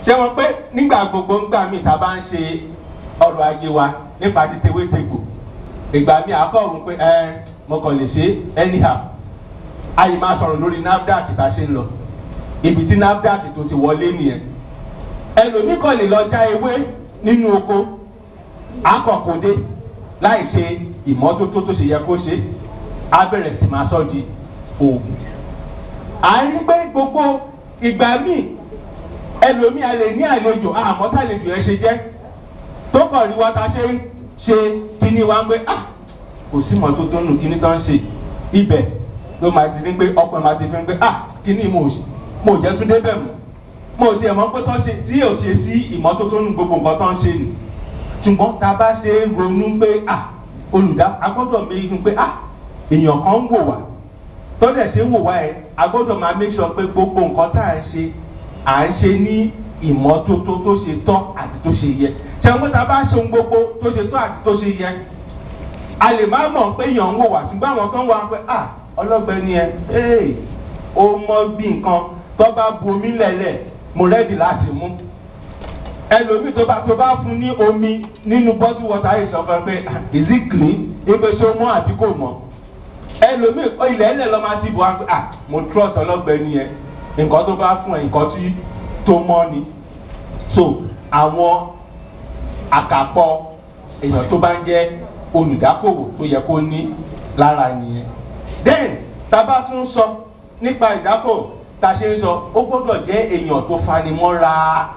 ṣé wọn pé nígbà gbogbo ńgbà míì tá a bá ń ṣe ọrọ̀ ajé wa nípa ti tewétegbò ìgbà míì àkọ́rùn pé ẹ mo kàn lè ṣe anyhow ayé máa sọ̀rọ̀ lórí nafdac tá a ṣe ń lọ ibi tí nafdac tó ti wọlé nìyẹn ẹlòmíì kàn lè lọ já ewé nínú oko akọ̀kọ̀dé láì ṣe ìmọ́tótó tó ṣe yẹ kó ṣe á bẹ̀rẹ̀ sí máa sọ di oògùn. à ń rí pé gbogbo ìgbà míì ẹlòmíì a lè ní àlejò àmọ́ tàlejò ẹ ṣe jẹ́ tó kàn rí wa ta ṣe ń ṣe kíní wa ń gbé ah kò sí mọ́tótó nù kíní tó ń ṣe ibẹ̀ ló máa ti ní pé ọkùnrin máa ti fi ń gbé ah kíní mo mo jẹ́ tún débẹ̀ mọ́ mo ti ẹ̀ mọ́ pé tó ṣe tí yóò ṣe sí ìmọ́tótó nù gbogbo nǹkan tó ń ṣe nù ṣùgbọ́n tá a bá ṣe é ronú pé ah olùdá agbọ́dọ̀ méjì pé ah èèyàn kan ń wò wá tọ́jà ṣe ń wò wá ẹ̀ agbọ́dọ̀ máa make sure pé gbogbo nǹkan tá à ń ṣe à ń ṣe ní ìmọ́tótó tó ṣe tọ́ àti tó ṣe yẹ ṣẹ́wọ́n tá a bá ṣe ohun gbogbo tó ṣe tọ́ àti tó ṣe yẹ a lè má mọ̀ pé èèyàn ń wò wá ṣùgbọ́n àwọn kan wà pé ah ọlọ́gbẹ́ni ẹ ẹ́ o mọ bí nǹkan tó bá bu omi lẹ̀lẹ̀ mo rẹ́dì láti mú ẹlòmíì tó bá tó bá fún ní omi nínú bottle water yìí sọ fún ẹ pé is it clean ibi ṣé ó mọ àbí kò mọ ẹlòmíì ilẹ̀ ẹlẹ̀ lọ́ máa ti bọ̀ wá pé ah mo trust ọlọ́gbẹ́ni yẹn nǹkan tó bá fún ẹ nǹkan tí tó mọ́ ni so àwọn àkàpọ̀ èèyàn tó bá ń jẹ́ olùdákòwò tó yẹ kó ní lára nìyẹn then tá a bá tún sọ nípa ìdákòwò tá a ṣe ń sọ ó gbọ́dọ̀ jẹ́ èèyàn tó fanimọ́ra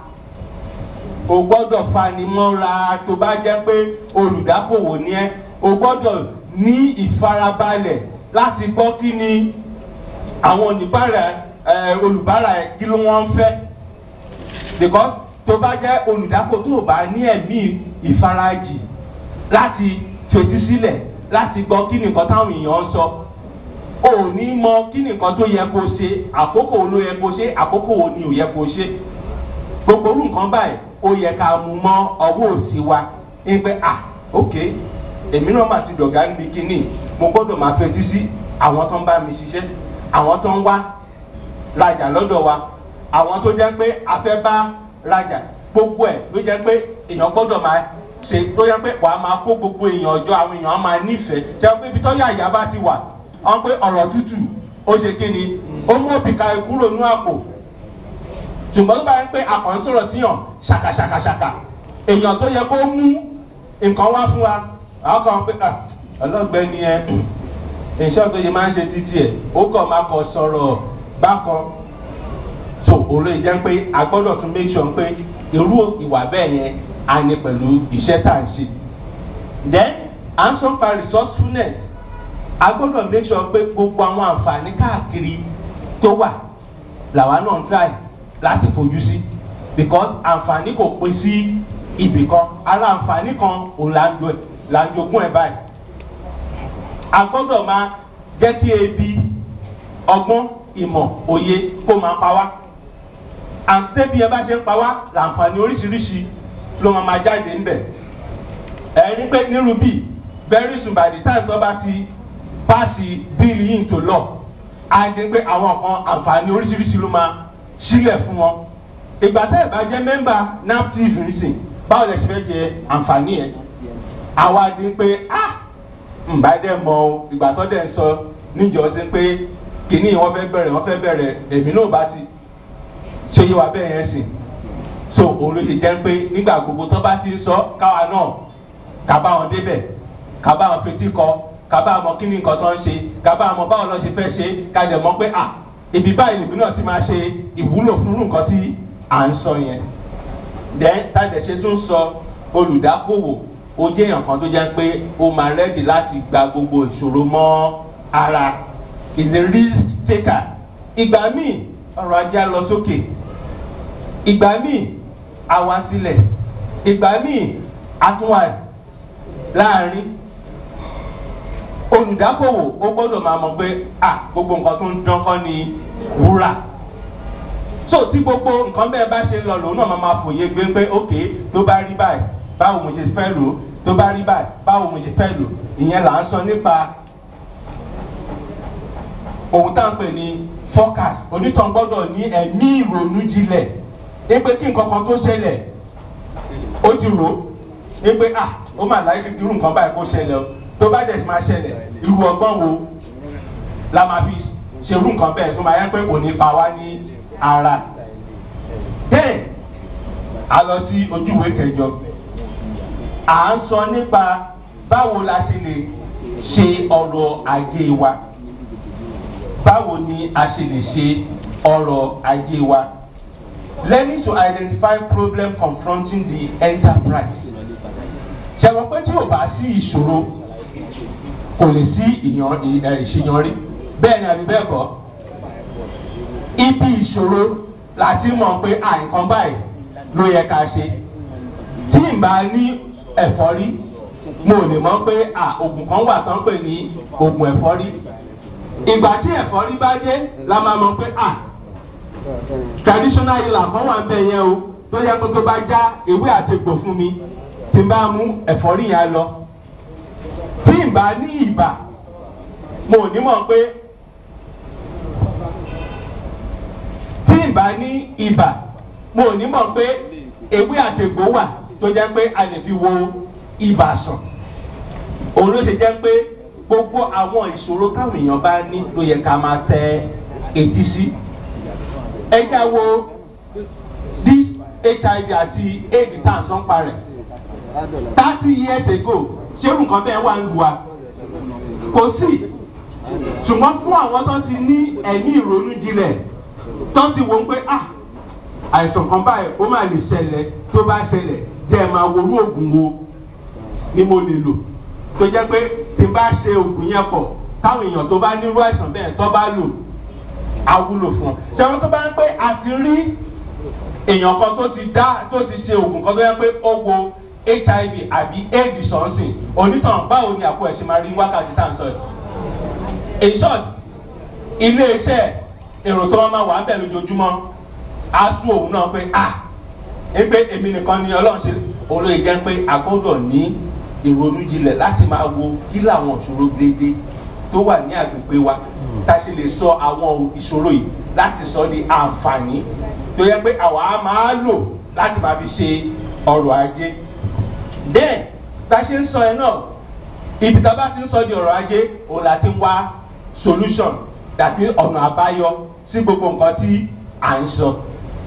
o gbọ́dọ̀ fanimọ́ra tó bá jẹ́ pé olùdákòwò ni ẹ́ o gbọ́dọ̀ ní ìfarabalẹ̀ láti gbọ́ kí ni àwọn oníbàárà ẹ olùbárà ẹ kí ló wọ́n ń fẹ́ because tó bá jẹ́ olùdákòwò tó bá ní ẹ̀mí ìfarajì láti fetí sílẹ̀ láti gbọ́ kí ni nǹkan táwọn èèyàn ń sọ o ò ní mọ kí ni nǹkan tó yẹ kó ṣe àkókò wo ló yẹ kó ṣe àkókò wo ni ò yẹ kó ṣe gbogbo orú nǹkan báyìí ó yẹ ká mú mọ́ ọwọ́ òsì wa ń pẹ́ à ok èmi náà mà ti dọ̀gá níbi kínní mo gbọ́dọ̀ máa fetí sí àwọn tó ń bá mi ṣiṣẹ́ àwọn tó ń wá rajà lọ́dọ̀ wa àwọn tó jẹ́ pé a fẹ́ bá rajà gbogbo ẹ̀ ló jẹ́ pé èèyàn gbọ́dọ̀ máa ṣe tó jẹ́ pé wàá máa kó gbogbo èèyàn ọjọ́ àwọn èèyàn á máa nífẹ̀ẹ́ jẹ́ pé ibi tọ́jú àyà bá ti wà wọ́n pé ọ̀rọ̀ tútù ó ṣe kí ni ó mú òbíkà kúrò ní àpò ṣùgbọ́n tó bá ń pé àkàn sọ̀rọ̀ síyàn ṣàkàṣàkàṣàkà èèyàn tó yẹ kó mú nǹkan wá fún wa àwọn kan pé ọlọ́gbẹ́ni ẹ iṣẹ́ tó yẹ máa ń ṣe títí ẹ̀ ó kàn máa kọ sọ̀rọ̀ bákan so òun jẹ́ pé a gbọ́dọ̀ tún make sure pé irú ìwà bẹ́ẹ̀ yẹn á ní pẹ̀lú iṣẹ́ tá à ń ṣe. then à ń sọ pa resourcefulness a gbọ́dọ̀ make sure pé gbogbo àwọn àǹfààní káàkiri tó wà làwa náà ń try láti fojú sí because àǹfààní kò pín sí ibì kan ara àǹfààní kan òun là ń jogún ẹ̀ báyìí a gbọ́dọ̀ máa jẹ́ kí ebi ọgbọ́n ìmọ̀ òye kó máa pa wá àǹtẹ́bí ẹ bá ṣe ń pa wá làǹfààní oríṣiríṣi ló máa máa jáde ńbẹ̀ ẹ̀rí pé nírú bíi very soon by the time tó bá ti paasi bill yìí into law á di pé àwọn kan àǹfààní oríṣiríṣi ló máa sílẹ̀ fún wọn ìgbà tẹ́ ẹ̀ bá jẹ́ mẹ́mbà naptiv nìsín báwo lẹ ṣe fẹ́ jẹ àǹfààní yẹn àwa di pé ah ǹbá dẹ̀ mọ o ìgbà tó dẹ̀ ń sọ níjọ́ sí pé kìíní wọ́n fẹ́ bẹ̀rẹ̀ wọ́n fẹ́ bẹ̀rẹ̀ èmi náà bá ti ṣe yé wa bẹ́ẹ̀ yẹn sìn so òun ló ṣe jẹ́ pé nígbà gbogbo tó bá ti ń sọ káwa náà ká bá wọn débẹ̀ ká bá wọn fetí kọ ká bá wọn kí ni nǹkan tó ń ṣe ká bá wọn báwo lọ ṣe fẹ́ ṣe ká jẹ̀ mọ́ pé ah ibi báyìí nìbí náà ti máa ṣe ìwúlò fún nǹkan tí à ń sọ yẹn then tájà ṣe tún sọ olùdákòwò ó jẹ́ èèyàn kan tó jẹ́ pé ó máa rẹ́dì láti gba gbogbo ìṣòro mọ́ ara is a risk taker ìgbà míì ọrọ̀ ajé á lọ sókè ìgbà míì á wá sílẹ̀ ìgbà míì á tún wà láàrin olùdákòwò ó gbọ́dọ̀ máa mọ̀ pé à gbogbo nǹkan tó ń dán kọ́ ni wúrà so tí gbogbo nǹkan bẹ́ẹ̀ bá ṣe lọ lòun náà máa máa fòye gbé pé ok tó bá rí báyìí báwo mo ṣe fẹ́ lò ó tó bá rí báyìí báwo mo ṣe fẹ́ lò ìyẹn là ń sọ nípa ohun tá à ń pè ní focus onítàn gbọ́dọ̀ ní ẹ̀mí ìrònú jinlẹ̀ ní pé kí nǹkan kan tó ṣẹlẹ̀ ó ti rò ó ní pé ah ó mà láyé irú nǹkan báyìí kó ṣẹlẹ̀ o tó bá dẹ̀ ti máa ṣẹlẹ̀ irú ọgbọ́n wo la máa fi ṣe irú nǹkan bẹ́ẹ̀ tó máa yẹ pé kò ní pa wá ní ara. bẹ́ẹ̀ a lọ sí ojúwe kẹjọ à ń sọ nípa báwo la ṣe lè ṣe ọrọ̀ ajé wa báwo ni a ṣe lè ṣe ọrọ̀ ajé wa learning to identify problem confronting the enterprise ṣẹ̀wọ̀n pé tí ò bá sí ìṣòro kò lè sí ìṣèyànrí bẹ́ẹ̀ ni àbí bẹ́ẹ̀ kọ́ ibi ìṣòro láti mọ̀ pé àìkan báyìí ló yẹ ká ṣe tí n bá ní ẹ̀fọ́rí mo lè mọ̀ pé oògùn kan wà tán pè ní oògùn ẹ̀fọ́rí ìgbà tí ẹ̀fọ́rí bá dé la máa mọ̀ pé traditional healer kan wà ń bẹ̀ yẹn o tó yẹ kó tó bá já ewé àtegbò fún mi tí n bá mú ẹ̀fọ́rí yẹn lọ tí n bá ní ìbà mo ní mọ̀ pé tí n bá ní ìbà mo ní mọ̀ pé ewé àtegbò wà tó jẹ́ pé a lè fi wo ibà sàn òun ló ṣe jẹ́ pé gbogbo àwọn ìṣòro táwọn èèyàn bá ní ló yẹ ká máa tẹ etí sí ẹ já wo bí hiv àti aids tá à ń sọ́n pa rẹ̀ thirty years ago ṣé nǹkan bẹ́ẹ̀ wà ń lu wa kò sí ṣùgbọ́n fún àwọn tó ti ní ẹ̀mí ìrònú jinlẹ̀ tó ti wò ó pé ah àìsàn kan báyìí ó máa lè ṣẹlẹ̀ tó bá ṣẹlẹ̀ jẹ́ ẹ máa worú oògùn wo ni mo lè lò tó jẹ́ pé tí n bá ṣe oògùn yẹn pọ̀ táwọn èèyàn tó bá nírú àìsàn bẹ́ẹ̀ tó bá lò á wúlò fún ọ. ṣẹ́wọ́n tó bá ń pẹ́ àti rí èèyàn kan tó ti dá tó ti ṣe oògùn kan tó yẹ pé ó wo hiv àbí aids sọ̀nsìn onítàn báwo ni àpò ẹ̀sìn máa rí wákàtí tá à ń sọ yìí. in short ilé iṣẹ́ èrò tó wọ́n máa wà ń bẹ̀ lójoojúmọ́ á tún òun náà pé ah pé èmi nìkan ni ọlọ́run ṣe olóye jẹ́ pé a gbọ́dọ̀ ní ìrònú jinlẹ̀ láti máa wo kí làwọn ìṣòro déédéé tó wà ní àgbègbè wa tá a ṣe lè sọ àwọn ìṣòro yìí láti sọ di àǹfààní tó yẹ pé àwa á máa lò láti máa fi ṣe ọrọ̀ ajé. bẹ́ẹ̀ tá a ṣe ń sọ ẹ náà ibi tá a bá ti ń sọ di ọrọ̀ ajé òun la ti ń wá solution dàbí ọ̀nà àbáyọ sí gbogbo nǹkan tí à ń sọ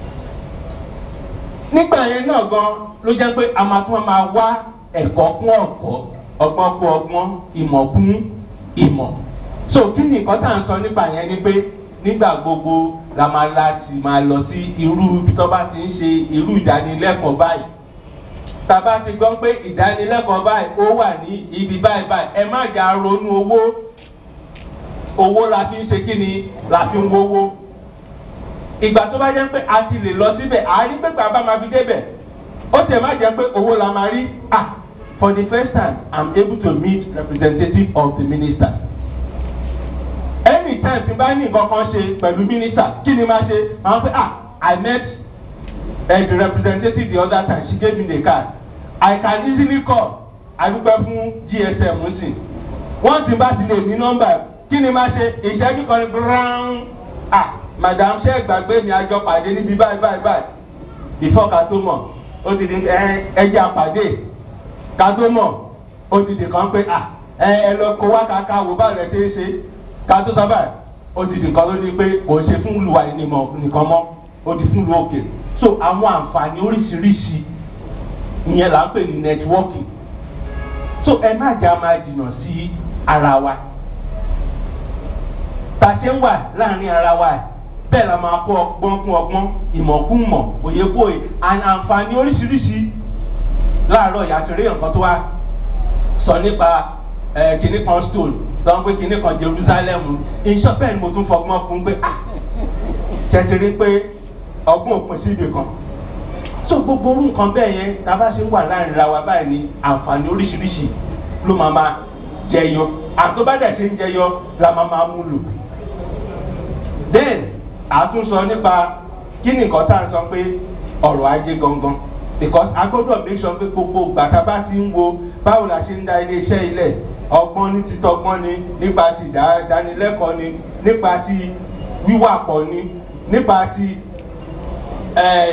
nígbà yẹn náà gan ló jẹ́ pé a máa tún máa wá ẹ̀kọ́ kún ọ̀kọ́ ọgbọ́n kún ọgbọ́n ìmọ̀ kún ìmọ̀ so kí ni nǹkan tá à ń sọ nípa yẹn ni pé nígbà gbogbo la máa láti máa lọ sí irú ibi tó bá ti ń ṣe irú ìdánilẹ́kọ̀ọ́ báyìí tàbá ti gbọ́ pé ìdánilẹ́kọ̀ọ́ báyìí ó wà ní ibi báyìí báyìí ẹ má jà ronú owó owó la fi ń ṣe kí ni la fi ń wówó ìgbà tó bá jẹ́ pé a ti lè lọ síbẹ̀ àárí pé bàbá máa fi débẹ̀ ó tẹ̀ má jẹ́ pé owó la máa rí ah for the first time i'm able to meet representative of the minister anytime tí n bá ní nǹkan kan ṣe pẹ̀lú minister kí ni máa ṣe àwọn pé ah i met uh, the representative the other time she gave me the card i can easily call adúpẹ́ fún gsm nsìn wọ́n ti bá ti lè ní nọ́mbà kí ni máa ṣe ìṣẹ́jú kan ní brown ah madam ṣe gbàgbé mi àjọ pàdé níbi báyìí báyìí báyìí before ká tó mọ̀ ó ti di ẹjẹ àpàdé ká tó mọ̀ ó ti di kan pé à ẹ ẹ lọ kó wá kàkà wò bá rẹ ṣe é ṣe ká tó sọ báyìí ó ti di kan ló ní pé kò ṣe fún olùwà nìkan mọ́ ó di fún lu òkè so àwọn àǹfààní oríṣiríṣi ìyẹn là ń pè ní networking so ẹ má jà máa jìnnà sí ara wa tàṣẹ ń wà láàrin ara wa bẹ́ẹ̀ la máa kó ọgbọ́n kún ọgbọ́n ìmọ̀ kún mọ̀ òye kún òye àǹfààní oríṣiríṣi láàárọ̀ ìyàtúrẹ́ nǹkan tó wá sọ nípa kìnnì kan stone sọ pé kìnnì kan jerusalem iṣẹ́ bẹ́ẹ̀ ni mo tún fọgbọ́n fún pé ah tẹ̀sírí pé ọgbọ́n òpin sí ibì kan so gbogbo orú nǹkan bẹ́ẹ̀ yẹn tá a bá ṣe ń wà láàrin ara wa báyìí ni àǹfààní oríṣiríṣi ló máa máa jẹyọ àtọ́bádẹ̀ ṣe ń jẹyọ la máa máa mú lò then àtúnsọ nípa kí ni nǹkan tá à ń sọ pé ọ̀rọ̀ ajé gangan because a gbọ́dọ̀ make sure pé gbogbo gbàtà bá ti ń wo báwo la ṣe ń da iléeṣẹ́ ilẹ̀ ọgbọ́n ní títọ́gbọ́n ni nípa ti ìdánilẹ́kọ̀ọ́ ni nípa ti wíwà pọ̀ ni nípa ti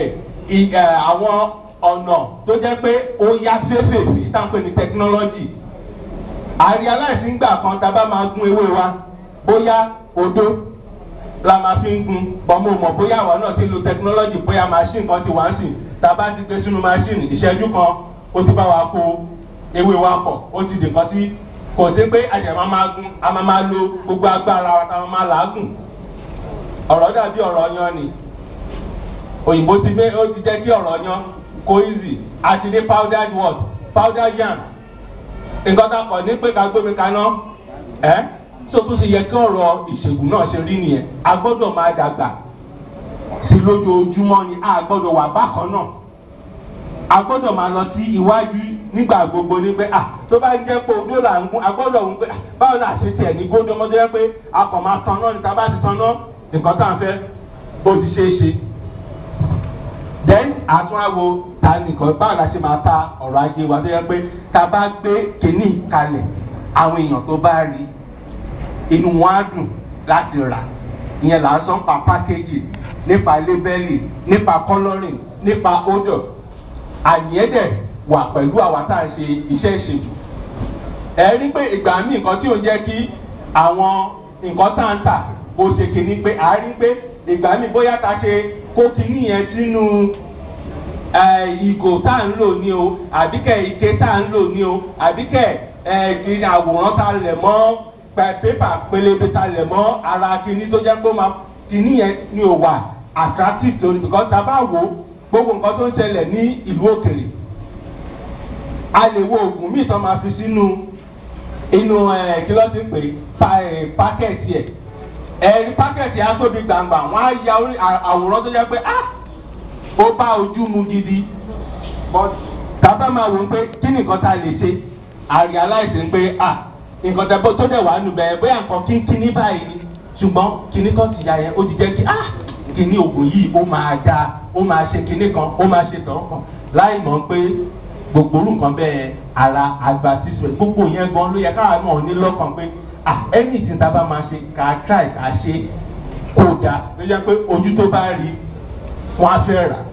àwọn ọ̀nà tó jẹ́ pé ó yá fẹ́fẹ́ sí sáńpẹ́ ní technology àrí aláìsíngbà kan tá a bá máa gún ewé wa bóyá odó la máa fi ń gun bọ́mọ mọ̀ bóyá àwọn náà ti lo technology bóyá machine kan ti wá sí tá a bá ti gbé sínú machine ìṣẹ́jú kan ó ti bá wa kó ewé wa pọ̀ ó ti dì kan sí kò sí pé àjẹmọ́ máa gun a máa máa lo gbogbo agbára wa tá a máa làágùn ọ̀rọ̀ dàbí ọ̀rọ̀ yan ni òyìnbó ti gbé ó ti jẹ́ kí ọ̀rọ̀ yan kó easy àti ní powdered what powdered yam nǹkan tá a kọ̀ ní pé ká gbómi kaná ẹ́ tó tún ti yẹ kí ọ̀rọ̀ ìṣègùn náà ṣe rí nìyẹn a gbọ́dọ̀ máa dàgbà sí lójoojúmọ́ ni a gbọ́dọ̀ wà bákan náà a gbọ́dọ̀ máa lọ sí iwájú nígbà gbogbo ní pé ah tó bá jẹ́ pé ojú là ń gún a gbọ́dọ̀ ń pé báwo la ṣe tiẹ̀ ní gbódò ọmọdé yẹn pé a kàn máa tan náà ní tá a bá ti tan náà nǹkan tá à ń fẹ́ ó ti ṣeé ṣe then àtúnwáwo ta nìkan báwo la ṣe máa ta ọ̀rọ̀ ajé wa tó yẹ pé tá a bá gbé kínní kalẹ̀ àwọn èèyàn tó bá rí inú wọn á dùn láti rà ìyẹn là ń sọ nípa pákéjì nípa lébẹ́lì nípa kọ́lọ́rìn nípa ódò àyẹ̀dẹ̀ wà pẹ̀lú àwa tá à ń ṣe iṣẹ́ ìṣèlú ẹ rí pé ìgbà míì nǹkan tí ò ń jẹ́ kí àwọn nǹkan tá à ń tà ó ṣe kìíní pé à rí pé ìgbà míì bóyá ta ṣe kó kìíní yẹn sínú ìgò tá à ń lò ní o àbíkẹ́ ike tá à ń lò ní o àbíkẹ́ kí àwòrán tá a lẹ̀ mọ́ pépà pélébé tá a lẹ̀ mọ́ ara kìíní tó jẹ́ pé ó máa kìíní yẹn ni ò wà attractive lórí because tá a bá wò ó gbogbo nǹkan tó ń ṣẹlẹ̀ ní ìlú òkèrè a lè wo oògùn míì tán máa fi sínú inú kí ló ti ń pè pákẹ́ẹ̀tì ẹ̀ ẹ̀rí pákẹ́ẹ̀tì á tóbi gbàngbà wọ́n á ya àwòrán tó jẹ́ pé ah ó bá ojú mu gidi tàbá máa wò ó pé kí ni nǹkan tá a lè ṣe àrí aláìsí pé ah nǹkan tẹ́ bó tó dẹ̀ wà nù bẹ́ẹ̀ bóyá nǹkan kínkínní báyìí ni ṣùgbọ́n kíní kan ti ya yẹn ó ti jẹ́ kí ah kíní oògùn yìí ó máa dáa ó máa ṣe kíní kan ó máa ṣe tọ̀ kan láì mọ̀ pé gbogbo orú nǹkan bẹ́ẹ̀ ara àgbà sísè gbogbo yẹn gan ló yẹ káwa náà ní lọ́kàn pé ah ẹni tí ta bá máa ṣe ká try ká ṣe kó dáa ló yẹ pé ojú tó bá rí wọn á fẹ́ rà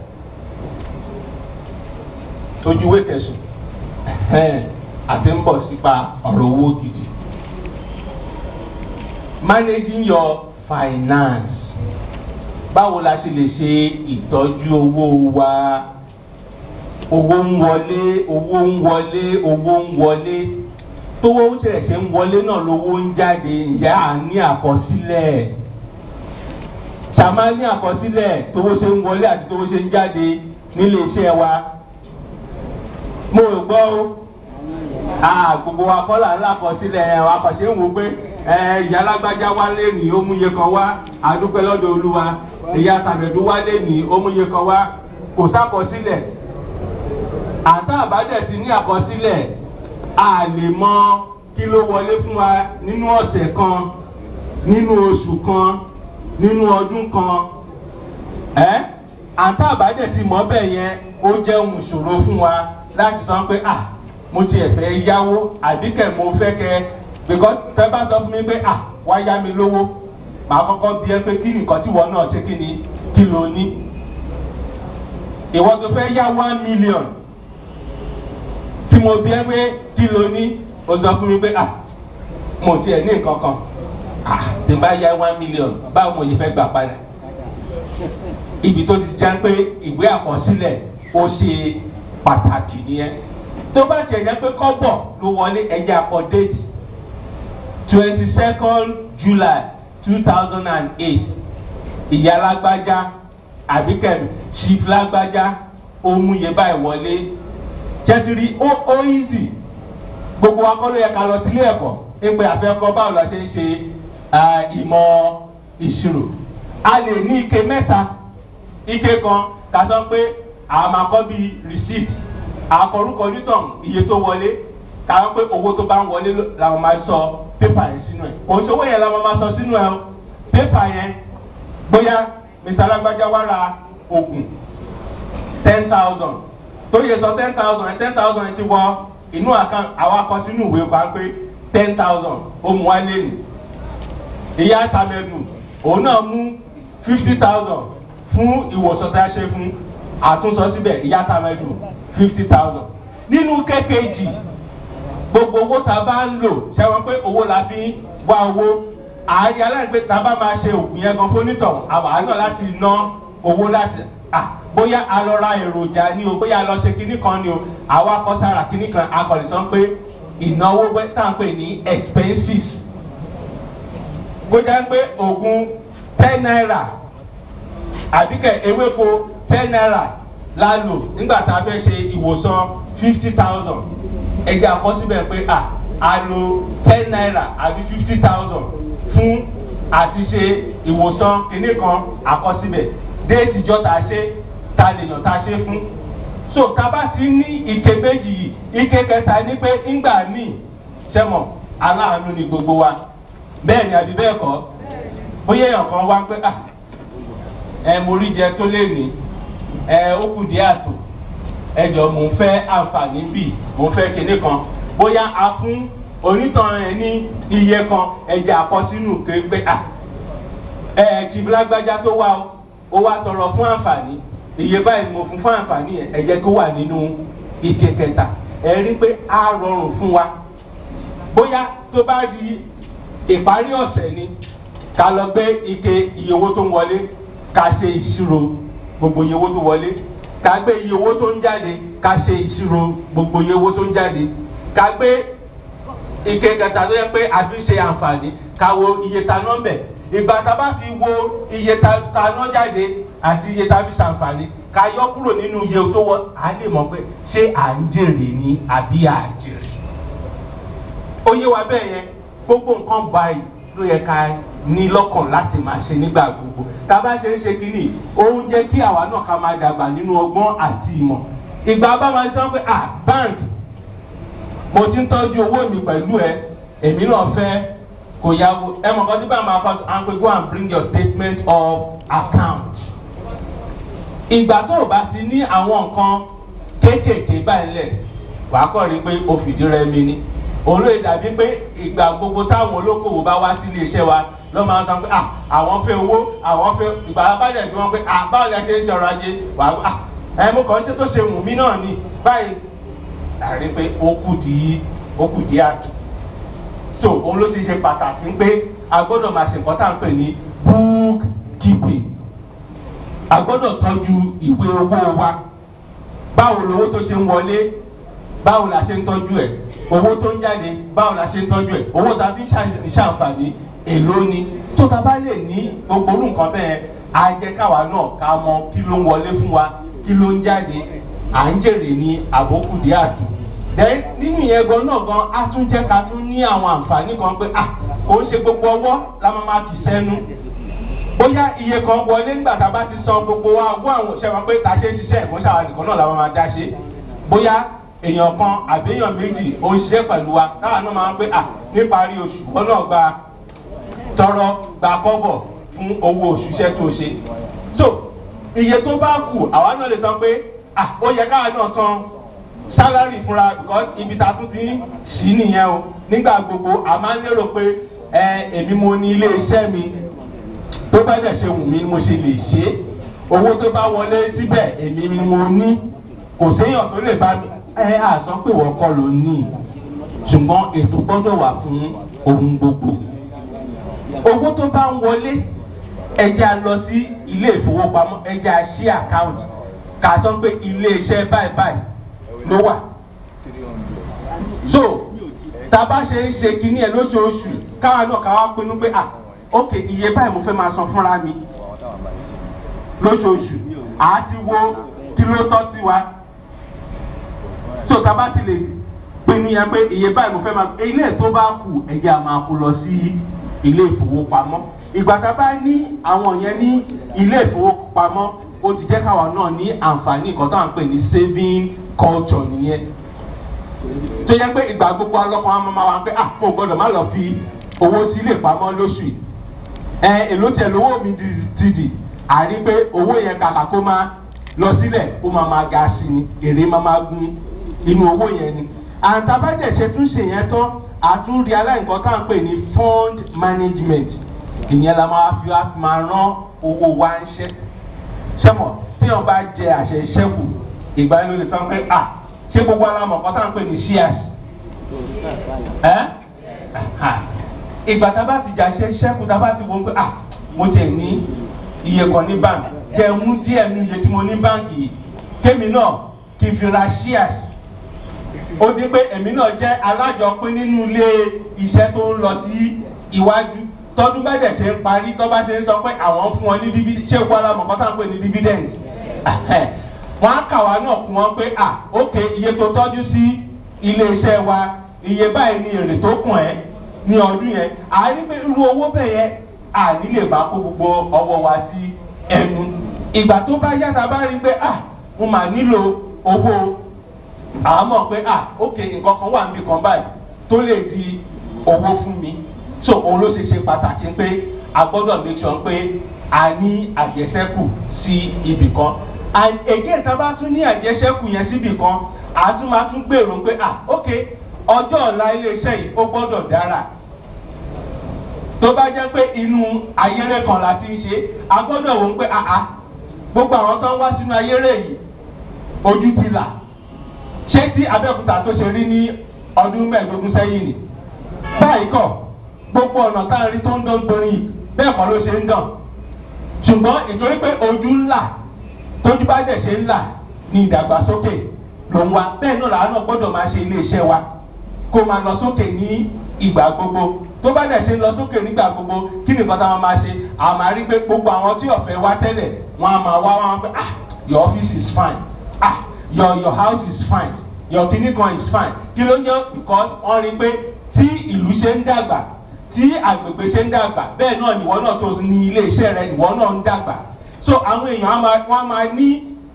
ojú ìwé kẹsùn àti ń bọ̀ sípa ọ̀rọ̀ owó gidi managing your finance báwo la ṣe lè ṣe ìtọ́jú owó wa owó ń wọlé owó ń wọlé owó ń wọlé tówó ń tẹ̀ ṣe ń wọlé náà lówó ń jáde ǹjẹ́ à ní àkọsílẹ̀ ṣàmá ní àkọsílẹ̀ tówó ṣe ń wọlé àti tówó ṣe ń jáde nílé iṣẹ́ wa mo rò gbọ́ ó gbogbo wa kọ́ là ń lákọsílẹ̀ wa kò ṣe ń wò pé ìyá alágbájá wá lé ní ó múye kan wá àdúpẹ́ lọ́dọ̀ olúwa ìyá tàbẹ̀dú wá lé ní ó múye kan wá kò sákọsílẹ̀ àtà àbájẹ̀ ti ní àkọsílẹ̀ a lè mọ kí ló wọlé fún wa nínú ọ̀sẹ̀ kan nínú oṣù kan nínú ọdún kan ẹ́ àtà àbájẹ̀ ti mọ́ bẹ́ẹ̀ yẹn ó jẹ́ ohun ìṣòro fún wa láti sọ pé ah mo ti ẹ̀fẹ́ yáwó àbíkẹ́ mo fẹ́ kẹ́ because tẹ́ bá sọ fún mi pé ah wá yá mi lówó màá kọ́kọ́ bí ẹ pé kí nìkan tí wọ́n náà ṣe kí ni kí ló ní ìwọ́n tó fẹ́ yá one million tí mo bí ẹ pé kí ló ní o sọ fún mi pé ah mo tiẹ̀ ní nǹkan kan ah tí n bá yá one million báwo mo yẹ fẹ́ gbà padà ibi tó ti já pé ìwé àkọsílẹ̀ ó ṣe pàtàkì nìyẹn tó bá jẹ jẹ pé kọ́bọ̀ ló wọlé ẹja akọ déètì twenty second july two thousand and eight ìyá lágbájá àbíkẹ́mi chief lágbájá òmùyẹ báyìí wọlé jẹ́tìrí ó ó easy gbogbo akọ́lé yẹ ká lọ sílé ẹ̀kọ́ ẹgbẹ́ àfẹ́kọ́ báwo la ṣe ń ṣe ìmọ̀ ìṣirò a lè ní ike mẹ́ta ike kan ká sọ pé àwọn máa kọ́ bíi receipt àkọrúkọ nítàn iye tó wọlé káwọn pé owó tó bá ń wọlé làwọn máa sọ pépà yẹn sínú ẹ òṣòwò yẹn làwọn máa sọ sínú ẹ pépà yẹn bóyá mr alágbájá wá ra oògùn ten thousand tó yẹ sọ ten thousand ẹ ten thousand ẹ ti wọ inú àkàn àwọn akọ sínú ìwé kan pé ten thousand ó mú wá lé nì ìyá sàmẹ́dù òun náà mú fifty thousand fún ìwòsàn tí a ṣe fún àtúnsọ síbẹ̀ ìyá tàmẹ́dù fifty thousand nínú kékèjì gbogbo owó tá a bá ń lò ṣẹ́wọ́n pé owó la fi wá owó ààyè aláìpé tá a bá máa ṣe òògùn yẹn gan fónítọ̀ àwọn àánú láti ná owó láti ah bóyá a lọ ra èròjà ni o bóyá a lọ ṣe kinní kan ni o àwa kọ sára kinní kan akọ̀lẹ̀ sọ pé ìnáwó tá à ń pè ní expenses bó jẹ́ pé oògùn ten naira àbíkẹ́ ewéko ten naira la lò nígbà tá a fẹ́ ṣe ìwòsàn fifty thousand ẹgbẹ́ àkọsíbẹ̀ pé à a lo ten naira àbí fifty thousand fún àti ṣe ìwòsàn kinní kan àkọsíbẹ̀ déètì jọ tá a ṣe ta lè yàn tá a ṣe fún so tábà ti ní ike méjì yìí ike kẹta ní pé ńgbà míì sẹ́mọ̀ aláàánú ni gbogbo wa bẹ́ẹ̀ ni àbí bẹ́ẹ̀ kọ́ bóyá èèyàn kan wá pé ah ẹ mo rí jẹ tó lè ní ẹ ó kù díẹ̀ àtò ẹ jọ mò ń fẹ́ àǹfààní bì mò ń fẹ́ kinní kan bóyá a fún onítàn ẹ ní iye kan ẹ̀jẹ̀ àkọsínú képe ah ẹ tìbílágbájá tó wá o ó wá tọrọ fún àǹfààní iye báyìí mo fún fún àǹfààní ẹ jẹ́ kó wà nínú ike kẹta ẹ rí pé a rọrùn fún wa bóyá tó bá di ìparí ọ̀sẹ̀ ni ká lọ gbé ike iye owó tó ń wọlé ká ṣe ìṣirò gbogbo iye owó tó wọlé ká gbé iye owó tó ń jáde ká ṣe ìṣirò gbogbo iye owó tó ń jáde ká gbé ike kẹta tó yẹ pé a fi ṣe àǹfààní ká wo iye ta nọ́mbẹ̀ ìgbà tá a bá fi wo iye ta ná jáde àti iye ta fi ṣàǹfààní ká yọ kúrò nínú iye tó wọ á lè mọ̀ pé ṣé à ń jèrè ni àbí à ń jèrè. ó yé wa bẹ́ẹ̀ yẹn gbogbo nǹkan báyìí ló yẹ ká ní lọ́kàn láti máa ṣe nígbà gbogbo tá a bá ṣe ń ṣe kínní òun jẹ́ kí àwa náà ká máa dàgbà nínú ọgbọ́n àti ìmọ̀ ìgbà bá máa sọ pé ah bank mo ti ń tọ́jú owó mi pẹ̀lú ẹ èmi náà fẹ́ kò yàgò ẹ mọ̀ kọ́ tí bá máa kọ́ à ń pè go and bring your statement of account. ìgbà tó o bá ti ní àwọn nǹkan kéékèèké báyìí lẹ̀ wàá kọ́ rí pé o fìdí rẹ mi ni òun ló dàbí pé ìgbà gbogbo táwọn olókòwò bá wá sí ilé iṣẹ́ wa ló máa ń sọ pé à àwọn fẹ́ owó àwọn fẹ́ ìgbà abájẹ́ bí wọ́n pé à báwo la ṣe ń jọrọ ajé wà á ẹ mo kàn ń ṣe tó ṣe wù mí náà ni báyìí àrí pé ó kù dí ó kù dí àtù so òun ló ti ṣe pàtàkì pé a gbọ́dọ̀ máa ṣe nǹkan tá à ń pè ní book keeping a gbọ́dọ̀ tọ́jú ìwé owó wa báwo lowó tó ṣe ń wọlé báwo la ṣe ń tọ́jú ẹ̀ owó tó ń jáde báwo la ṣe ń tọ́jú ẹ̀ owó tá a fi ń ṣàǹfààní èló ni tó ta bá lè ní gbogbo orú nǹkan bẹ́ẹ̀ á jẹ́ káwa náà ká mọ kí ló ń wọlé fún wa kí ló ń jáde à ń jèrè ní àbókù díẹ̀ àtù then nínú ìyẹn gan náà gan á tún jẹ́ ká tún ní àwọn àǹfààní kan pé ah kò ń ṣe gbogbo ọwọ́ la máa ma fi sẹ́nu bóyá iye kan wọlé nígbà tá a bá ti san gbogbo wa owó àwọn òṣèlú pé ta ṣe ń ṣiṣẹ́ ìmúṣà wa nìkan náà la máa ma dá ṣe bóyá èèyàn kan àbí èèyàn méjì ó ń ṣiṣẹ́ pẹ̀lú wa táwa náà máa ń pé à níparí oṣù wọn náà gba tọrọ gba kọ́bọ̀ fún owó oṣù iṣẹ́ tó ṣe so iye tó bá kù àwa náà lè sọ pé à ó yẹ káwa náà san sálárì fúnra because ibi ta tún ti ń sí nìyẹn o nígbà gbogbo a máa ń lérò pé ẹ èmi mo ní ilé iṣẹ́ mi tó bá dẹ̀ ṣe wù mí ni mo ṣe lè ṣe é owó tó bá wọlé síbẹ̀ èmi ni mo ní kò séèyàn tó lè bá mi ẹ àsọ pé wọ́n kọ́ ló ní ṣùgbọ́n ètò gbọ́dọ̀ wà fún ohun gbogbo owó tó bá ń wọlé ẹja lọ sí ilé ìfowópamọ́ ẹja ṣí àkáǹtì kà sọ pé ilé iṣẹ́ báyìí báyìí ló wà so tàbá ṣe ń ṣe kínní ẹ lóṣooṣù káwa náà káwa pinnu pé ah ok iye báyìí mo fẹ́ máa san fúnra mi lóṣooṣù àti wo kí ló tọ́ sí wa so tàbá ti lè pinnu yẹn pé iye báyìí mo fẹ́ máa ilé tó bá kù ẹ̀jẹ̀ a máa kó lọ sí ilé ìfowópamọ́ ìgbà tá a bá ní àwọn yẹn ní ilé ìfowópamọ́ ó ti jẹ́ káwa náà ní àǹfààní nǹkan tó à ń pè ní saving culture nìyẹn tó yẹ pé ìgbà gbogbo ọlọ́kan á máa wá pé ah mo gbọ́dọ̀ má lọ fi owó sí ilé ìpamọ́ lóṣù yìí ẹ èló tẹ lówó mi ti dì àrí pé owó yẹn kàkà kó máa lọ sílẹ̀ ó máa máa ga sí ni èrè máa máa gún inú owó yẹn ni àtàbàjẹ́ ṣe tún ṣe yẹn tán àtúndì aláìkọ́ tá à ń pè ní fund management ìyẹn la máa fi máa rán owó wa ń ṣe sẹ́mọ̀ téèyàn bá jẹ àṣẹ ìṣẹ́kù ìgbà yẹn ló lè sọ pé à ṣé gbogbo alamọ̀ kan tá à ń pè ní shears ẹ́ ìgbà tá a bá ti jà ṣe ìṣẹ́kù tá a bá ti wọ́n pé à mo tẹ̀ ní iye kan ní báńkì jẹ́ mú díẹ̀ ní iye tí mo ní báńkì yìí kémi náà kí n fi ra shears ó di pé èmi náà jẹ́ alájọpín nínú ilé iṣẹ́ tó ń lọ sí iwájú tọdún bá dẹ̀ ṣe ń parí tó bá ṣe ń sọ pé àwọn fún wọn ní dividend ṣé ìwọ alamọ̀ kan tá à ń pè ní dividend wọ́n á kà wá náà fún wọn pé à ok iye tó tọ́jú sí ilé iṣẹ́ wa iye báyìí ni èrè tó kùn ẹ́ ní ọdún yẹn àárí pé irú owó bẹ́ẹ̀ yẹn àní lè bá kó gbogbo ọwọ́ wa sí ẹnu ìgbà tó bá yára bá rí pé à mo mà nílò owó àmọ́ pé à ok nǹkan kan wà níbi kan báyìí tó lè di owó fún mi so òun ló ṣe ṣe pàtàkì pé a gbọ́dọ̀ make sure pé a ní àjẹsẹ́kù sí ibì kan and again tá a bá tún ní àjẹsẹ́kù yẹn síbì kan a tún máa tún gbèrò pé ah ok ọjọ́ ọ̀la iléeṣẹ́ yìí ó gbọ́dọ̀ dára tó bá jẹ́ pé inú ayéré kan la ti ń ṣe a gbọ́dọ̀ wò ó pé ah ah gbogbo àwọn tó ń wá sínú ayéré yìí ojú ti là ṣé tí abẹ́òkúta tó ṣe rí ní ọdún mẹ́ẹ̀ẹ́dógún sẹ́yìn ni báyìí kọ́ gbogbo ọ̀nà tá a rí tó ń dán torí bẹ́ẹ̀ kọ́ ló ṣe ń dàn ṣùgbọ́n ìtorí pé ojú ńlá tójú bá dẹ̀ ṣe ńlá ní ìdàgbàsókè ló ń wá bẹ́ẹ̀ náà làánà gbọ́dọ̀ máa ṣe iléeṣẹ́ wa kó máa lọ sókè ní ìgbà gbogbo tó bá dẹ̀ ṣe lọ sókè nígbà gbogbo kí nìkan táwọn máa ṣe àwọn máa rí pé gbogbo àwọn tí ọ̀fẹ́ wá tẹ́lẹ̀ wọ́n á máa wá wọn pé ah your office is fine ah your your house is fine your clinic one is fine kí ló ń jẹ́ because wọ́n rí pé tí ìlú ṣe ń dàgbà tí àgbègbè ṣe ń dàgbà bẹ́ẹ̀ náà nìwọ náà tó ní ilé iṣẹ́ rẹ nìwọ náà ń dàgbà so àwọn èèyàn wọ́n máa ní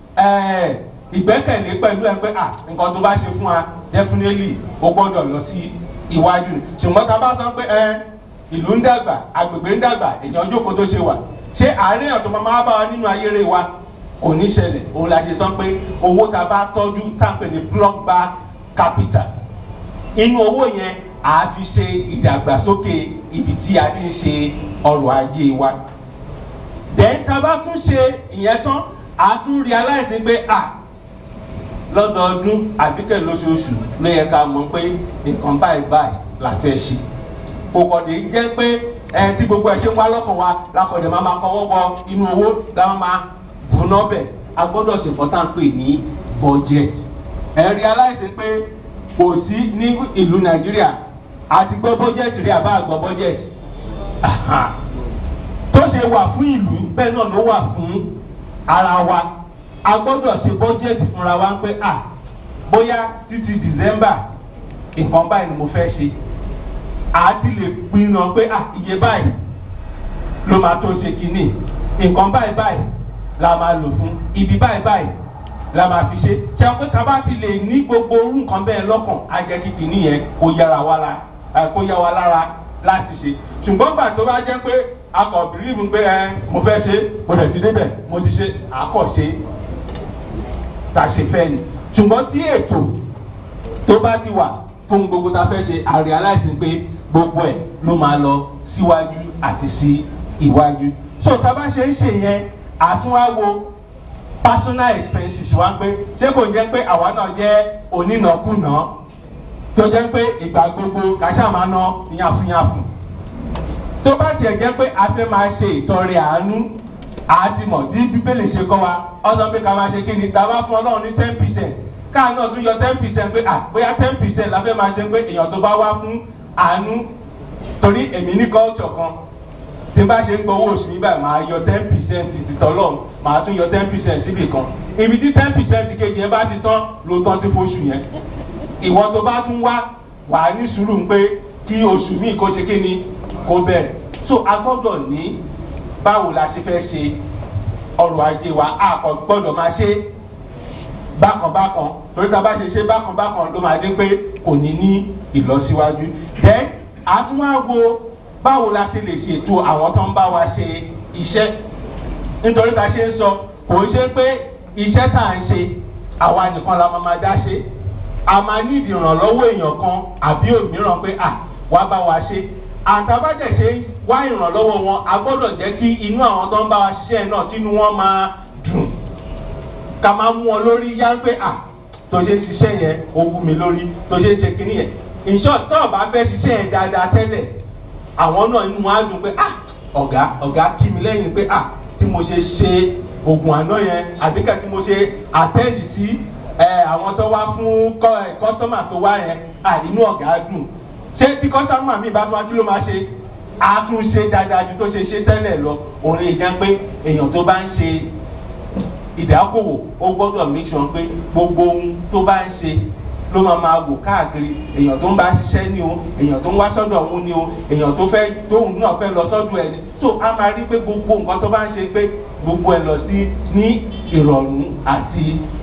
ìgbẹ́kẹ̀lé pẹ̀lú ẹ pé ah nǹkan tó bá ṣe fún wa definitely ó gbọ́dọ̀ lọ sí iwájú ṣùgbọ́n tá a bá sọ pé ẹ ìlú ń dàgbà àgbègbè ń dàgbà èèyàn jókòó tó ṣe wà ṣé àárín ọ̀tọ̀ máa bá wa nínú ayére wa kò ní ṣẹlẹ̀ òun la ṣe sọ pé owó tá a bá tọ́jú tá a pè ní block bar capital inú owó yẹn à á fi ṣe ìdàgbàsókè ibi tí a ti ń ṣe ọrọ̀ ajé wa. Then tá a bá tún ṣe ìyẹn tán, à á tún realize pé à lọ́dọọdún àbíkẹ́ lóṣooṣù ló yẹ ká mọ̀ pé nǹkan báyìí báyìí la fẹ́ ṣe. Kò kọ̀dé jẹ́ pé ẹ tí gbogbo ẹ̀ ṣe ń wá lọ́kàn wa lakọ̀dé máa máa kọ́wọ́ bọ inú owó láwọn máa bùnà bẹ̀. A gbọ́dọ̀ ṣe nǹkan tá à ń pè ní budget. Ẹ realize pé kò sí ní ìlú Nàìjíríà àti gbọ́ bọ́jẹ̀tì rí àbá àgbọ̀ bọ́jẹ̀tì tó ṣe wà fún ìlú bẹ́ẹ̀ náà ló wà fún ara wa a gbọ́dọ̀ ṣe bọ́jẹ̀tì fúnra wa pé à bóyá títí December nǹkan báyìí ni mo fẹ́ ṣe àti lè pinnu pé à iye báyìí ló máa tó ṣe kínní nǹkan báyìí báyìí la máa lò fún ibi báyìí báyìí la máa fi ṣe jẹun pé tá a bá ti lè ní gbogbo orú nǹkan bẹ́ẹ̀ lọ́kàn á jẹ́ kí kìíní yẹn kó yára wá la kó yá wa lára láti ṣe ṣùgbọ́n gbà tó bá jẹ́ pé akọ̀ bìrìbù pé ẹ mo fẹ́ ṣe mo lè fi débẹ̀ mo ti ṣe àkọ̀ṣe tá a ṣe fẹ́ ni ṣùgbọ́n tí ètò tó bá ti wà fún gbogbo tá a fẹ́ ṣe àrí aláìsí pé gbogbo ẹ̀ ló máa lọ síwájú àti sí iwájú so tá a bá ṣe ń ṣe yẹn àtúnwáwo personal expenses wa pé ṣé kò jẹ́ pé àwa náà jẹ́ onínàkúnà tó jẹ́ pé ìgbà gbogbo kàṣà máa ná yànfùyànfù tó bá tiẹ̀ jẹ́ pé a fẹ́ máa ṣe ìtọrẹ àánú àtìmọ̀ tí bíbélì ṣe kọ́ wa ọ̀sán pé ká máa ṣe kí ni tá a bá fún ọlọ́run ní ten percent káà náà tún yọ ten percent pé ah bóyá ten percent la fẹ́ máa ṣe pé èèyàn tó bá wá fún àánú torí èmi ní culture kan tí n bá ṣe ń gbowó oṣù nígbà máa yọ ten percent ti tọ́lọ̀ máa tún yọ ten percent síbì kan ibi tí ten percent kejì yẹn bá ti tán ló tán sí fóṣù yẹn ìwọ tó bá tún wá wà á ní sùúrù pé kí oṣù míì kó ṣe kí ni kó bẹ̀rẹ̀ so a gbọ́dọ̀ ní báwo la ṣe fẹ́ ṣe ọrọ̀ ajé wa a kò gbọ́dọ̀ máa ṣe bákanbákan torí tá a bá ṣe ṣe bákanbákan ló máa dé pé kò ní ní ìlọsíwájú then a tún wá wo báwo la ṣe lè ṣètò àwọn tó ń bá wa ṣe iṣẹ́ nítorí tá a ṣe ń sọ kò ń ṣe pé iṣẹ́ tá à ń ṣe àwa nìkan la máa máa dá ṣe a máa ní ìrànlọ́wọ́ èèyàn kan àbí òmíràn pé à wá bá wa ṣe àtàbàjẹ́ ṣe wá ìrànlọ́wọ́ wọn a gbọ́dọ̀ jẹ́ kí inú àwọn tó ń bá wa ṣiṣẹ́ náà tínú wọn máa dùn ká máa mú ọ lórí yá pé à tó ṣe ṣiṣẹ́ yẹn ó wú mi lórí tó ṣe ṣe kínní yẹn in short tó o bá fẹ́ ṣiṣẹ́ yẹn dáadáa tẹ́lẹ̀ àwọn náà inú wọn á dùn pé ah ọ̀gá ọ̀gá kí mi lẹ́yìn pé ah tí mo ṣe ṣe oògùn àná yẹn àbíkẹ́ tí mo ṣe àtẹ́ǹdì sí àwọn tó wá fún kọ́sọ́mà tó wá yẹn à inú ọ̀gá dùn ṣé tí kọ́sọ́mà mi bá tún wá kí ló máa ṣe á tún ṣe dáadáa ju tó ṣe ṣe tẹ́lẹ̀ lọ òun lè jẹ́ pé èèyàn tó bá ń ṣe ìdákòwò ó gbọ́dọ̀ make sure pé gbogbo ohun tó bá ń ṣe ló máa máa wò káàkiri èèyàn tó ń bá ṣiṣẹ́ ní o èèyàn tó ń wá sọ́dọ̀ òun ní o èèyàn tó fẹ́ tóun náà fẹ́ lọ sọ́dọ̀ ẹ̀ ní tó a máa rí pé gbogbo nǹkan tó bá ń ṣe pé gbogbo ẹ̀ lọ sí ní ìrọ̀rùn àti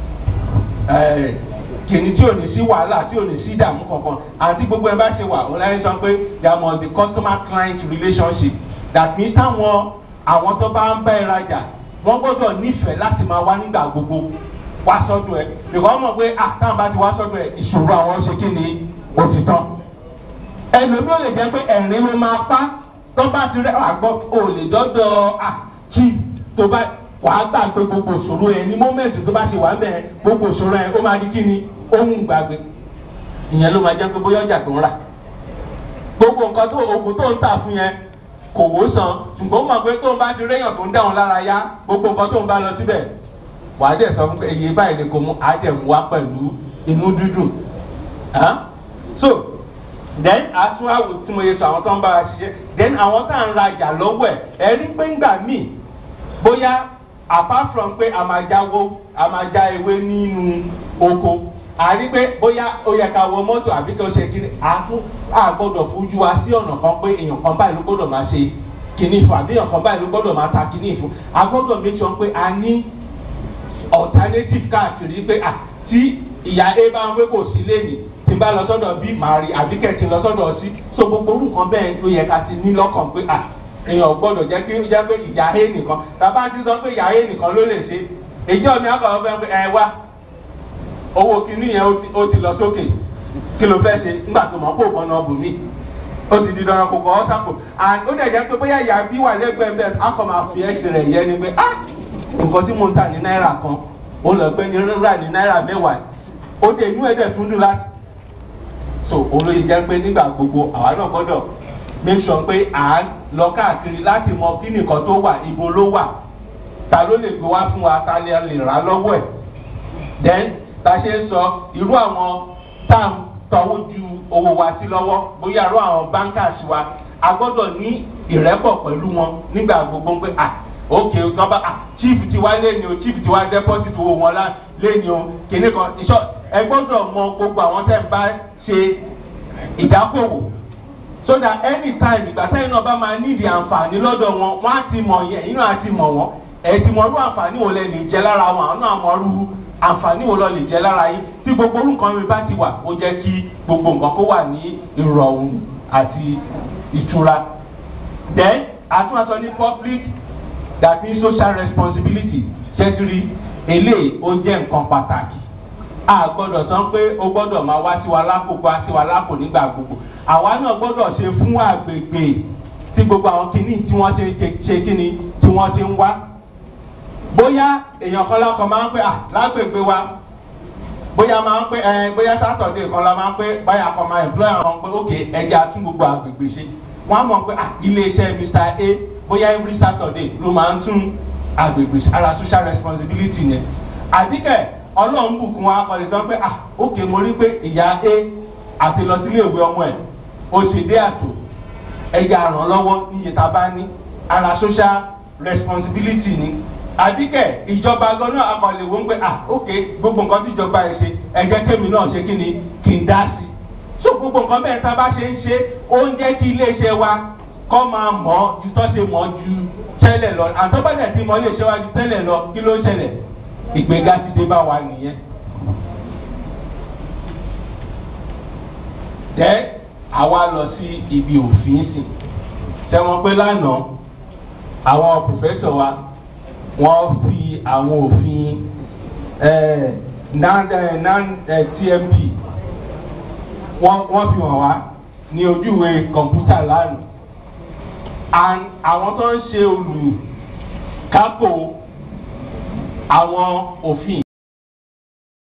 kìnní tí ò ní sí wàhálà tí ò ní sí ìdààmú kankan àti gbogbo ẹ bá ṣe wà ó láyé sọ pé there must be customer client relationship that means táwọn àwọn tó bá ń bá ẹ rajà wọ́n gbọ́dọ̀ nífẹ̀ẹ́ láti máa wá nígbà gbogbo wá sọ́dọ̀ ẹ̀ because wọ́n mọ̀ pé àtàwọn bá ti wá sọ́dọ̀ ẹ̀ ìṣòro àwọn ṣe kí ni òtítọ́. ẹlòmí ò lè jẹ́ pé ẹ̀rín ló máa pa tó bá ti rẹ́ àgbọ̀ ò lè dọ́dọ̀ àkí tó bá wàá gbà pé gbogbo ìṣòro ẹ̀ ní mọ́mẹ́ǹtì tó bá ti wà bẹ́ẹ̀ gbogbo ìṣòro ẹ̀ ó máa di kí ni ohun gbàgbé ìyẹn ló máa jẹ́ pé bóyá ọjà tó ń rà gbogbo nǹkan tó oògùn tó ń tà fún yẹn kò wó san ṣùgbọ́n ó mọ̀ pé tó ń bá ti réyàn tó ń dáhùn lára yá gbogbo nǹkan tó ń bá lọ síbẹ̀ wà á dẹ̀ sọ fún pé iye báyìí ni kò mú á dẹ̀ mú wá pẹ̀lú inú dúdùn so then àtúnwáwò tí mo yẹ sọ àwọn tó ń bá wa ṣiṣẹ́ then àwọn tá à ń rajà lọ́wọ́ ẹ̀ ẹ rí pé ńgbà míì bóyá apart from pé a máa jáwó a máa já ewé nínú oko a rí pé bóyá ó yẹ ká wọ mọ́tò àbí tó ṣe kiri àtún àgbọ̀dọ̀ fojú wa sí ọ̀nà kan pé èèyàn kan báyìí ló gbọ́dọ̀ máa ṣe kìíní fún àbí èèyàn kan báyìí ló gbọ́dọ̀ máa ta kìíní fún a gbọ́dọ̀ make sure pé a ní alternative káàkiri pé à tí ìyá a bá ń pé kò sí lẹ́yìn tí n bá lọ sọ́dọ̀ bí màá rí àbí kẹ̀tì lọ sọ́dọ̀ sí so gbogbo orúkọ bẹ́ẹ̀ ló yẹ ká ti ní lọ́kàn pé à èèyàn gbọ́dọ̀ jẹ́ kí ó jẹ́ pé ìyá a nìkan tàbá ti sọ pé ìyá a nìkan ló lè ṣe ìjọ mi àkọ́kọ́ fẹ́ pé ẹ wá owó kìíní yẹn ó ti lọ sókè kí ló fẹ́ ṣe nígbà tó mọ̀ kó kàn náà bù mí ó ti di dandan kò kọ́ ọ́ sápò and ó dẹ̀ jẹ́ pé bóyá ìyá bí wà lẹ́gbẹ̀ẹ́ bẹ́ẹ̀ á kọ́ máa fi ẹ̀sìn rẹ̀ yẹ ni pé ah nǹkan tí mo ń tà ní náírà kan ó lọ pé ní rírà ní náírà mẹ́wàá ó dé inú ẹ̀dẹ̀ tún dùn láti. so olóyè jẹ́ pé nígbà gbogbo àwa náà gbọ́dọ̀ make sure pé à ń lọ káàkiri láti mọ kí nìkan tó wà ibo ló wà ta ló lè gbé wá fún wa ta lè rà lọ́wọ́ ẹ̀ then ta ṣe ń sọ irú àwọn tá à ń tọwọ́ ju owó wa sí lọ́wọ́ bóyá irú àwọn bankers wa a gbọ́dọ̀ ní ìrẹ́pọ̀ pẹ̀lú wọn nígbà gbogbo pé à òkè ọba chief ti wá lẹ́ni o chief ti wá deposit owó wọn lẹ́ni o kìnní kan ìṣọ ẹ gbọ́dọ̀ mọ gbogbo àwọn tẹ́ ń bá ṣe ìdákòwò so that anytime ìgbà sẹ́yìn náà bá máa nídìí àǹfààní lọ́dọ̀ wọn wọ́n á ti mọ̀ yẹn inú á ti mọ̀ wọ́n ẹ̀ ti mọ̀ irú àǹfààní wo lẹ́nu ìjẹ́ lára wọn àwọn náà mọ̀ irú àǹfààní wo lọ lè jẹ́ lára yín tí gbogbo orúkọ mi bá ti wà ó jẹ́ kí gbogbo nǹkan kó wà ní ìrọ̀rùn àti ìtura then àtúnṣe ní public that means social responsibility ṣẹ́tìrì eléyìí ó jẹ́ nǹkan pàtàkì a gbọ́dọ̀ sọ pé o gbọ́dọ̀ máa wá sí wa lápò wá sí wa lápò nígbà gbogbo àwa náà gbọ́dọ̀ ṣe fún àgbègbè tí gbogbo àwọn kìíní tí wọ́n ti ṣe kíni tí wọ́n ti ń wá bóyá èèyàn kan lákan máa ń pè à lágbègbè wa bóyá máa ń pè ẹ bóyá sátọ̀dé kan la máa ń pè báyà kan máa employ àwọn pé ok ẹja tún gbogbo àgbègbè ṣe wọ́n á mọ̀ pé à iléeṣẹ́ mr a bóyá every saturday ló máa ń tún agbègbè ara social responsibility yẹn àdìkẹ́ ọlọ́run bùkún wa kọ́ni sọ pé ah ok mo rí pé ìyá a àti lọ sílé ìwé ọmọ ẹ̀ ó sì dé àtò ẹ̀yà ràn lọ́wọ́ níye tá a bá ní ara social responsibility ni àdìkẹ́ ìjọba gan-an akọ̀lẹ̀ wọ́n pé ah ok gbogbo nǹkan tí ìjọba ẹ̀ ṣe ẹ̀jẹ̀ kémi náà ṣe kí ni kí n dá sí so gbogbo nǹkan bẹ́ẹ̀ tá a bá ṣe ń ṣe ó ń jẹ́ kí iléeṣẹ́ wa kọ́ máa mọ̀ ọ́ ju tọ́ ṣe mọ̀ ọ́ ju tẹ́lẹ̀ lọ àtọ́gbàdàn tí mo lè ṣe wá ju tẹ́lẹ̀ lọ kí ló ń ṣẹlẹ̀ ìgbéga ti dé bá wa nìyẹn. Dẹ́ àwa lọ sí ibi òfin sìn tẹ́wọ́n pé lánàá àwọn pòfẹ́sọ̀ wa wọ́n fi àwọn òfin TMP wọ́n fi hàn wá ní ojúwe kọ̀ǹpútà lánàá and àwọn tó ń ṣe olùkápò àwọn òfin